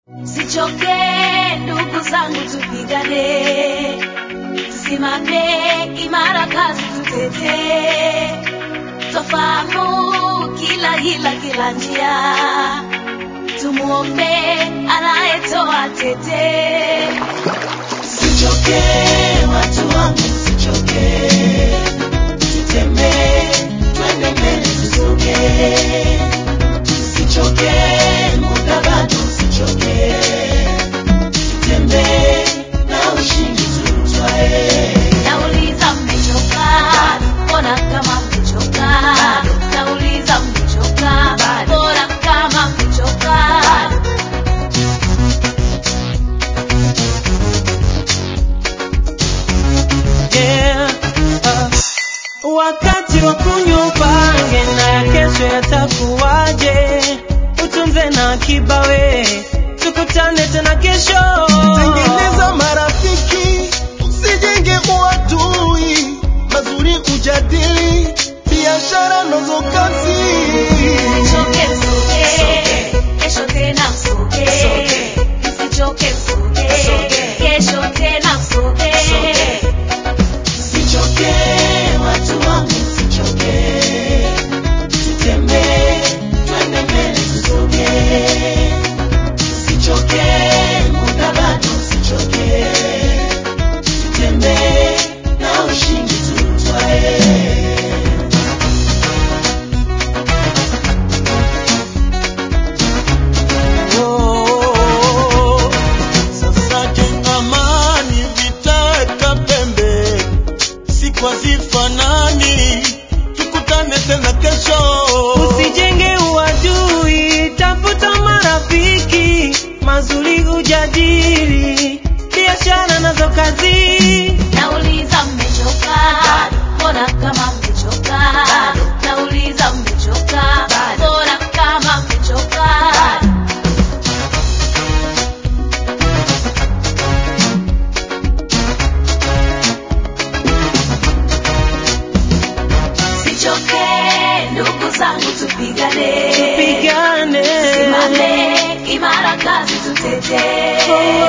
Sichoke ndugu zangu, tupigane, tusimame imara, kazi tutetee, twafahamu kila hila, kila njia, tumuombe anayetoa tete. Sichoke watu wangu, sichoke, tutembee, twende mbele, tusonge Sichoke, muda bado usichoke. Tutembee na ushindi tutwae. Nauliza mmechoka? Mbona kama mmechoka? Nauliza mmechoka? Mbona kama mmechoka? Yeah, uh, wakati wa kunywa upange na ya kesho yatakuwaje, utunze na akiba we, tukutane tena kesho. Tengeneza marafiki, usijenge uadui, mazuri ujadili, biashara nazo kazi. Msichoke msoge, kesho tena msoge. Msichoke msoge, kesho tena msoge. Msichoke watu wangu, msichoke. Tutembee, twende mbele tusonge. Msichoke, muda bado msichoke. Tutembee na ushindi tutwae. Oh, sasa jengamani, vitaka pembe, siku hazifanani, tukutane tena kesho. Usijenge uadui, tafuta marafiki, mazuri ujadili, biashara nazo kazi. Nauliza mmechoka? Mbona kama mmechoka? Nauliza mmechoka? Mbona kama mmechoka? Sichoke ndugu zangu, tupigane, Pigane. simame imara, kazi tutetee.